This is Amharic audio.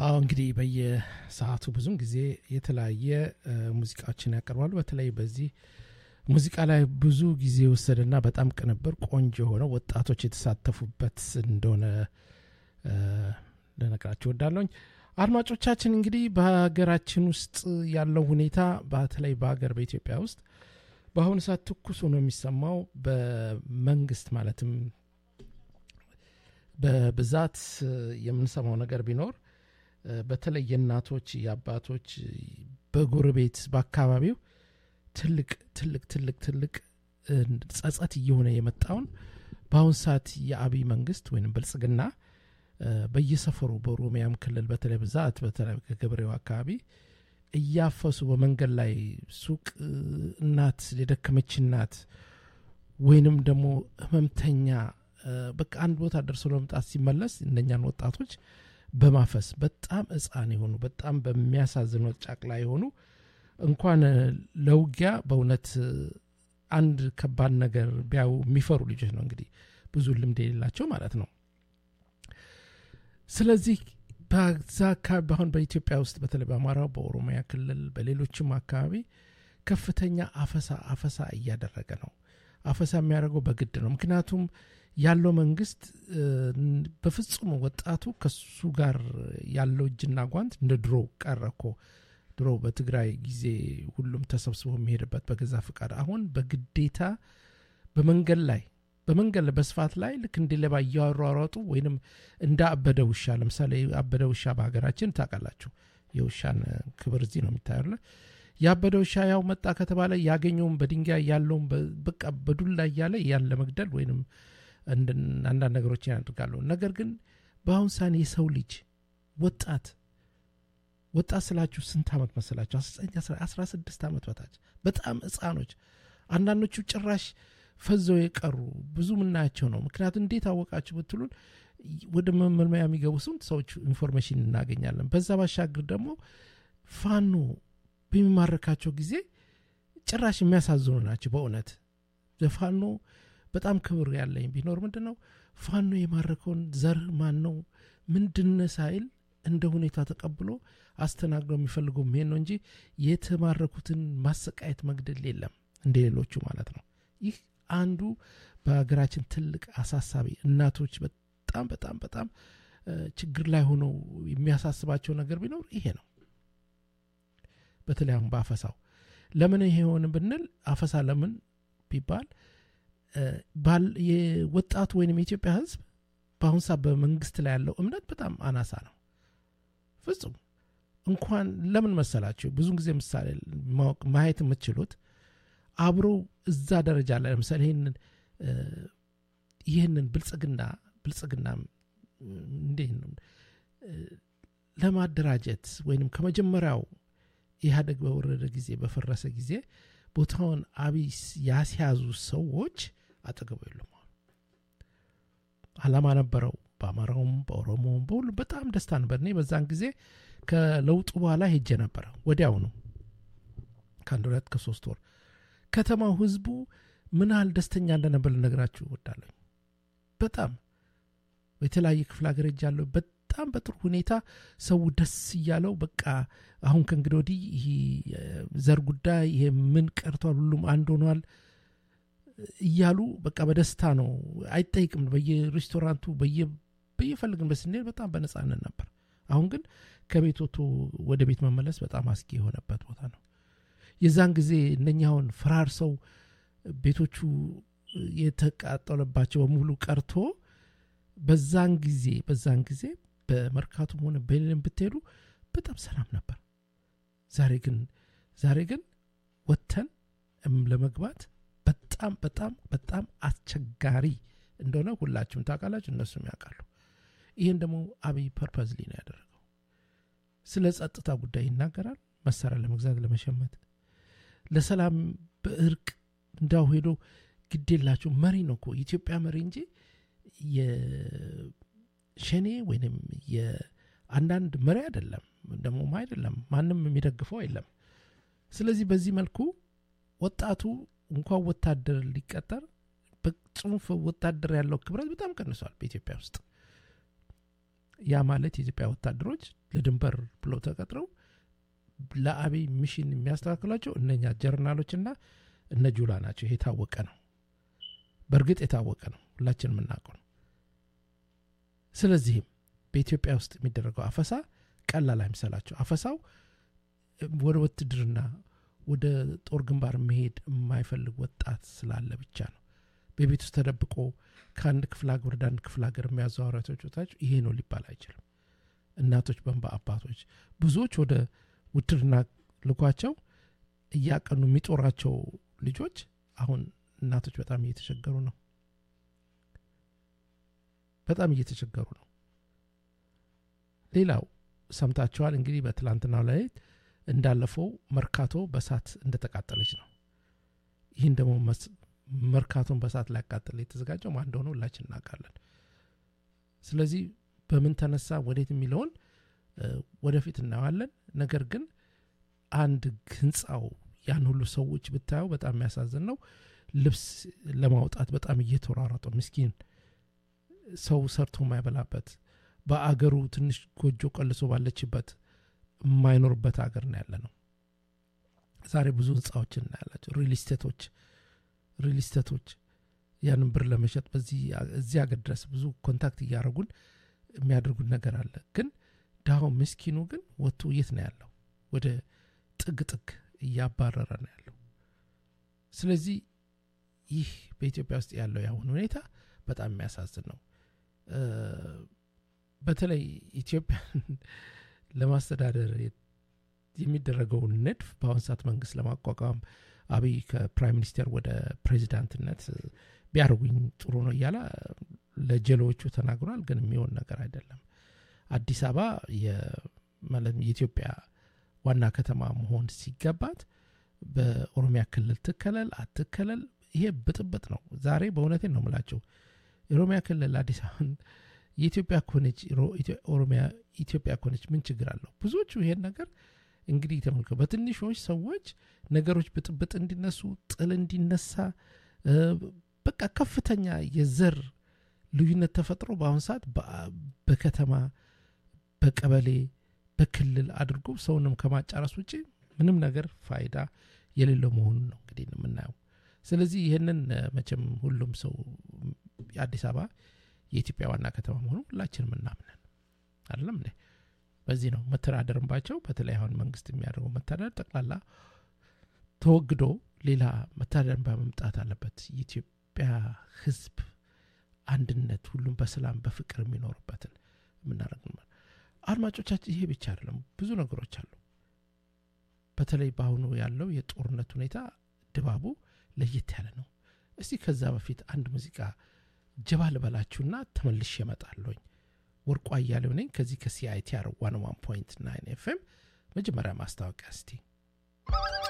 አዎ እንግዲህ በየሰዓቱ ብዙም ጊዜ የተለያየ ሙዚቃዎችን ያቀርባሉ። በተለይ በዚህ ሙዚቃ ላይ ብዙ ጊዜ የወሰደና በጣም ቅንብር ቆንጆ የሆነ ወጣቶች የተሳተፉበት እንደሆነ ልነግራችሁ እወዳለሁኝ። አድማጮቻችን እንግዲህ በሀገራችን ውስጥ ያለው ሁኔታ በተለይ በሀገር በኢትዮጵያ ውስጥ በአሁኑ ሰዓት ትኩስ ሆኖ የሚሰማው በመንግስት ማለትም በብዛት የምንሰማው ነገር ቢኖር በተለይ የእናቶች የአባቶች በጎረቤት በአካባቢው ትልቅ ትልቅ ትልቅ ትልቅ ጸጸት እየሆነ የመጣውን በአሁን ሰዓት የአብይ መንግስት ወይም ብልጽግና በየሰፈሩ በኦሮሚያም ክልል በተለይ ብዛት በተለይ ከገበሬው አካባቢ እያፈሱ በመንገድ ላይ ሱቅ እናት የደከመች እናት ወይንም ደግሞ ህመምተኛ በቃ አንድ ቦታ ደርሶ ለመምጣት ሲመለስ እነኛን ወጣቶች በማፈስ በጣም ህፃን የሆኑ በጣም በሚያሳዝን ጫቅላ የሆኑ እንኳን ለውጊያ በእውነት አንድ ከባድ ነገር ቢያዩ የሚፈሩ ልጆች ነው እንግዲህ ብዙ ልምድ የሌላቸው ማለት ነው። ስለዚህ በዛ አካባቢ አሁን በኢትዮጵያ ውስጥ በተለይ በአማራው፣ በኦሮሚያ ክልል በሌሎችም አካባቢ ከፍተኛ አፈሳ አፈሳ እያደረገ ነው። አፈሳ የሚያደርገው በግድ ነው። ምክንያቱም ያለው መንግስት በፍጹም ወጣቱ ከሱ ጋር ያለው እጅና ጓንት እንደ ድሮ ቀረ እኮ። ድሮ በትግራይ ጊዜ ሁሉም ተሰብስቦ የሚሄድበት በገዛ ፍቃድ፣ አሁን በግዴታ በመንገድ ላይ በመንገድ ላይ በስፋት ላይ ልክ እንደ ሌባ እያሯሯጡ ወይንም እንደ አበደ ውሻ ለምሳሌ አበደ ውሻ በሀገራችን ታውቃላችሁ። የውሻን ክብር እዚህ ነው የሚታየለ ያበደ ውሻ ያው መጣ ከተባለ ያገኘውን በድንጋይ ያለውን በቃ በዱላ እያለ ያን ለመግደል ወይንም አንዳንድ ነገሮችን ያደርጋሉ። ነገር ግን በአሁን ሳን የሰው ልጅ ወጣት ወጣት ስላችሁ ስንት ዓመት መሰላችሁ? አስራ ስድስት ዓመት በታች በጣም ህፃኖች፣ አንዳንዶቹ ጭራሽ ፈዘው የቀሩ ብዙ ምናያቸው ነው። ምክንያቱም እንዴት አወቃችሁ ብትሉን ወደ መመልመያ የሚገቡ ስንት ሰዎች ኢንፎርሜሽን እናገኛለን። በዛ ባሻገር ደግሞ ፋኖ በሚማረካቸው ጊዜ ጭራሽ የሚያሳዝኑ ናቸው። በእውነት ፋኖ በጣም ክብር ያለኝ ቢኖር ምንድን ነው ፋኖ የማረከውን ዘር ማን ነው ምንድን ሳይል እንደ ሁኔታ ተቀብሎ አስተናግዶ የሚፈልገው ይሄን ነው እንጂ የተማረኩትን ማሰቃየት መግደል የለም እንደ ሌሎቹ ማለት ነው። ይህ አንዱ በሀገራችን ትልቅ አሳሳቢ እናቶች በጣም በጣም በጣም ችግር ላይ ሆነው የሚያሳስባቸው ነገር ቢኖር ይሄ ነው። በተለይ አሁን በአፈሳው ለምን ይሄ ሆን ብንል አፈሳ ለምን ቢባል የወጣቱ ወይም የኢትዮጵያ ሕዝብ በአሁን ሰዓት በመንግስት ላይ ያለው እምነት በጣም አናሳ ነው። ፍጹም እንኳን ለምን መሰላችሁ ብዙ ጊዜ ምሳሌ ማወቅ ማየት የምትችሉት አብሮ እዛ ደረጃ ላይ ለምሳሌ ይህንን ይህንን ብልጽግና ብልጽግና እንዴት ነው ለማደራጀት ወይንም ከመጀመሪያው ኢህአደግ በወረደ ጊዜ በፈረሰ ጊዜ ቦታውን አብይ ያስያዙ ሰዎች አጠገቡ የሉም። አላማ ነበረው። በአማራውም በኦሮሞውም በሁሉም በጣም ደስታ ነበር። እኔ በዛን ጊዜ ከለውጡ በኋላ ሄጄ ነበረ። ወዲያውኑ ከአንድ ሁለት ከሶስት ወር ከተማው ህዝቡ ምን ያህል ደስተኛ እንደነበር ልነግራችሁ እወዳለሁ። በጣም የተለያየ ክፍለ ሀገር ሄጃለሁ። በጣም በጥሩ ሁኔታ ሰው ደስ እያለው በቃ አሁን ከእንግዲህ ወዲህ ይህ ዘር ጉዳይ ይሄ ምን ቀርቷል፣ ሁሉም አንድ ሆኗል እያሉ በቃ በደስታ ነው። አይጠይቅም። በየሬስቶራንቱ በየፈልግንበት ስንሄድ በጣም በነጻነት ነበር። አሁን ግን ከቤት ወጥቶ ወደ ቤት መመለስ በጣም አስጊ የሆነበት ቦታ ነው። የዛን ጊዜ እነኛውን ፈራርሰው ቤቶቹ የተቃጠለባቸው በሙሉ ቀርቶ በዛን ጊዜ በዛን ጊዜ በመርካቱም ሆነ በሌለም ብትሄዱ በጣም ሰላም ነበር። ዛሬ ግን ዛሬ ግን ወጥተን ለመግባት በጣም በጣም በጣም አስቸጋሪ እንደሆነ ሁላችሁም ታውቃላችሁ፣ እነሱም ያውቃሉ። ይህን ደግሞ አብይ ፐርፐዝሊ ነው ያደረገው። ስለ ጸጥታ ጉዳይ ይናገራል። መሳሪያ ለመግዛት ለመሸመት፣ ለሰላም በእርቅ እንዳው ሄዶ ግድ የላቸው መሪ ነው እኮ የኢትዮጵያ መሪ እንጂ የሸኔ ወይንም የአንዳንድ መሪ አይደለም፣ ደግሞም አይደለም። ማንም የሚደግፈው የለም። ስለዚህ በዚህ መልኩ ወጣቱ እንኳን ወታደር ሊቀጠር በጽሁፍ ወታደር ያለው ክብረት በጣም ቀንሷል በኢትዮጵያ ውስጥ። ያ ማለት የኢትዮጵያ ወታደሮች ለድንበር ብለው ተቀጥረው ለአብይ ሚሽን የሚያስተካክሏቸው እነኛ ጀርናሎችና እነ ጁላ ናቸው። ይሄ የታወቀ ነው። በእርግጥ የታወቀ ነው፣ ሁላችን የምናውቀው ነው። ስለዚህም በኢትዮጵያ ውስጥ የሚደረገው አፈሳ ቀላል አይምሰላቸው። አፈሳው ወደ ውትድርና ወደ ጦር ግንባር መሄድ የማይፈልግ ወጣት ስላለ ብቻ ነው። በቤት ውስጥ ተደብቆ ከአንድ ክፍለ ሀገር ወደ አንድ ክፍለ ሀገር የሚያዘዋውራቸው ጮታቸው ይሄ ነው ሊባል አይችልም። እናቶች በንባ አባቶች ብዙዎች ወደ ውትድርና ልኳቸው እያቀኑ የሚጦራቸው ልጆች አሁን እናቶች በጣም እየተቸገሩ ነው። በጣም እየተቸገሩ ነው። ሌላው ሰምታችኋል እንግዲህ በትላንትናው ላይ እንዳለፈው መርካቶ በሳት እንደተቃጠለች ነው። ይህን ደግሞ መርካቶን በሳት ሊያቃጥል የተዘጋጀው ማን እንደሆነ ሁላችን እናውቃለን። ስለዚህ በምን ተነሳ ወዴት የሚለውን ወደፊት እናየዋለን። ነገር ግን አንድ ህንፃው ያን ሁሉ ሰዎች ብታየው በጣም የሚያሳዝን ነው። ልብስ ለማውጣት በጣም እየተሯሯጠ ምስኪን ሰው ሰርቶ የማይበላበት በአገሩ ትንሽ ጎጆ ቀልሶ ባለችበት የማይኖርበት ሀገር ነው ያለ ነው። ዛሬ ብዙ ህንፃዎችን እናያላቸው። ሪል ስቴቶች ሪል ስቴቶች ያንን ብር ለመሸጥ በዚህ እዚህ ሀገር ድረስ ብዙ ኮንታክት እያደረጉን የሚያደርጉት ነገር አለ። ግን ድሃው ምስኪኑ ግን ወጥቶ የት ነው ያለው? ወደ ጥግ ጥግ እያባረረ ነው ያለው። ስለዚህ ይህ በኢትዮጵያ ውስጥ ያለው የአሁን ሁኔታ በጣም የሚያሳዝን ነው። በተለይ ኢትዮጵያን ለማስተዳደር የሚደረገውን ንድፍ በአሁን ሰዓት መንግስት ለማቋቋም አብይ ከፕራይም ሚኒስቴር ወደ ፕሬዚዳንትነት ቢያደርጉኝ ጥሩ ነው እያለ ለጀሎዎቹ ተናግሯል። ግን የሚሆን ነገር አይደለም። አዲስ አበባ ማለት የኢትዮጵያ ዋና ከተማ መሆን ሲገባት በኦሮሚያ ክልል ትከለል አትከለል፣ ይሄ ብጥብጥ ነው። ዛሬ በእውነቴን ነው የምላቸው የኦሮሚያ ክልል አዲስ አበባን የኢትዮጵያ ኮነች ኦሮሚያ ኢትዮጵያ ኮነች ምን ችግር አለው? ብዙዎቹ ይሄን ነገር እንግዲህ ተመልከው በትንሾች ሰዎች ነገሮች ብጥብጥ እንዲነሱ ጥል እንዲነሳ በቃ ከፍተኛ የዘር ልዩነት ተፈጥሮ በአሁን ሰዓት በከተማ በቀበሌ በክልል አድርጎ ሰውንም ከማጫረስ ውጭ ምንም ነገር ፋይዳ የሌለው መሆኑን ነው እንግዲህ የምናየው። ስለዚህ ይህንን መቼም ሁሉም ሰው የአዲስ አበባ የኢትዮጵያ ዋና ከተማ መሆኑ ሁላችንም እናምነን አይደለም እንዴ? በዚህ ነው መተዳደርባቸው። በተለይ አሁን መንግስት የሚያደርገው መተዳደር ጠቅላላ ተወግዶ ሌላ መተዳደር በመምጣት አለበት። የኢትዮጵያ ሕዝብ አንድነት፣ ሁሉም በሰላም በፍቅር የሚኖርበትን የምናደርግ አድማጮቻችን፣ ይሄ ብቻ አይደለም፣ ብዙ ነገሮች አሉ። በተለይ በአሁኑ ያለው የጦርነት ሁኔታ ድባቡ ለየት ያለ ነው። እስቲ ከዛ በፊት አንድ ሙዚቃ ጀባ ልበላችሁና ተመልሼ እመጣለሁኝ። ወርቁ አያሌው ነኝ ከዚህ ከሲአይቲአር ዋን ዋን ፖይንት ናይን ኤፍኤም። መጀመሪያ ማስታወቂያ እስቲ